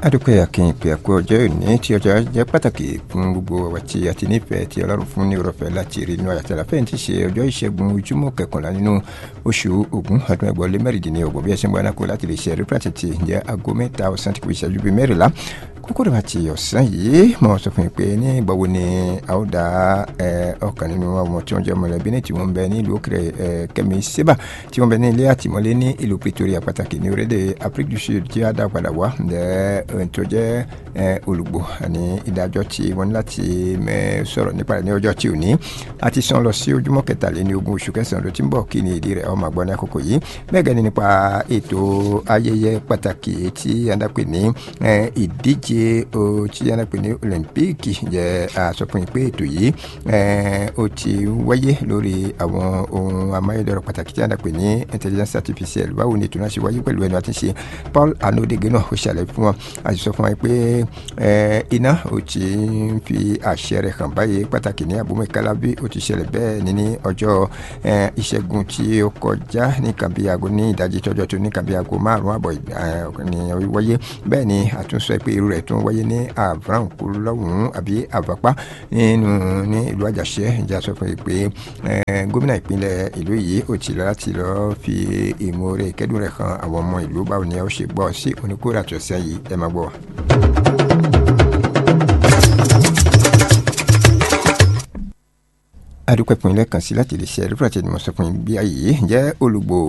adúpẹ́ akínyìnpé àkó ọjọ́ òní tí ọjọ́ jẹ́ pàtàkì fún gbogbo ọ̀wà tí a ti nífẹ̀ẹ́ tí ọlọ́run fún ní ọ̀rọ̀fẹ́ láti rí inú àyàtọ̀ àlàfẹ́ ti ṣe ọjọ́ ìṣẹ́gun ojúmọ́ kẹkànlá nínú oṣù ogun ọdún ẹgbọ́n lé mẹ́rìndínlọ́gbọ̀n bí ẹ ṣe ń bọ́ ẹranko láti lè ṣe rí pàtàkì jẹ́ aago mẹ́ta ọ̀sán tí kò ìṣẹ́jú bíi mẹ́rìnlá kókó rẹ̀ àti ọ̀sán yìí mo sọ fún yín pé ní ìgbàwo ni a ó da ọkàn nínú àwọn tí wọ́n jẹ́ mọ̀lẹ́bí ní tí wọ́n ń bẹ ní ìlú òkèrè kẹ́mi sébà tí wọ́n bẹ ní ilé àtìmọ́lé ní ìlú Pretoria pàtàkì ní orílẹ̀ Afrique du Sud tí a dá padà wá ǹjẹ́ tó jẹ́ olùgbò ní ìdájọ́ tí wọ́n ní láti sọ̀rọ̀ nípa rẹ̀ ní ọjọ́ tí ò ní a ti sàn lọ sí ojúmọ́ kẹtàléní ogún oṣù kẹsàn-án ló ti ń bọ̀ kí ni ìdí rẹ̀ ọmọ àgbọ̀n ní àkókò yìí bẹ́ẹ̀ gẹ́ni nípa ètò ayẹyẹ pàtàkì tí a dá pè ní ìdíje tí a dá pè ní olympique jẹ́ àsọfún yìí pé ètò yìí ó ti wáyé lórí àwọn ohun amáyédọrọ̀ pàtàkì tí a dá pè ní intelligence artificielle báwo ni ètò náà ṣe wáyé pẹ̀lú ẹnu àti ṣe Paul anodege náà ó ṣàlàyé fún wọn a sì sọ fún wọn pé iná ó ti ń fi àṣẹ rẹ̀ hàn báyìí pàtàkì ní abúmọ̀kálá bí ó ti ṣẹlẹ̀ bẹ́ẹ̀ ni ní ọjọ́ ìṣẹ́gun tí ó kọjá ní kàbí aago ní ìdajì tọ́jọ́ tó ní kàbí aago márùn-ún àbọ̀ ní wáyé bẹ́ẹ̀ ni àtúnṣe pé irú rẹ̀ tún wáyé ní avranko lọ́hùn-ún àbí àvàpá nínú ní ìlú àjàṣẹ́ ìjà sọ fún mi pé gómìnà ìpínlẹ̀ ìlú yìí ó ti lọ láti lọ́ọ́ fi ìmoore ìkẹ́dùn rẹ̀ hàn àwọn ọmọ ìlú báwo ni ó ṣe gbọ́ sí oníkóra tó ṣe yìí ẹ máa gbọ́ wa. adúpẹ́ fún ilé kan sí láti lè ṣe ẹ̀rí fúlàtì ni mo sọ fún yín bí ayé jẹ́ olùgbò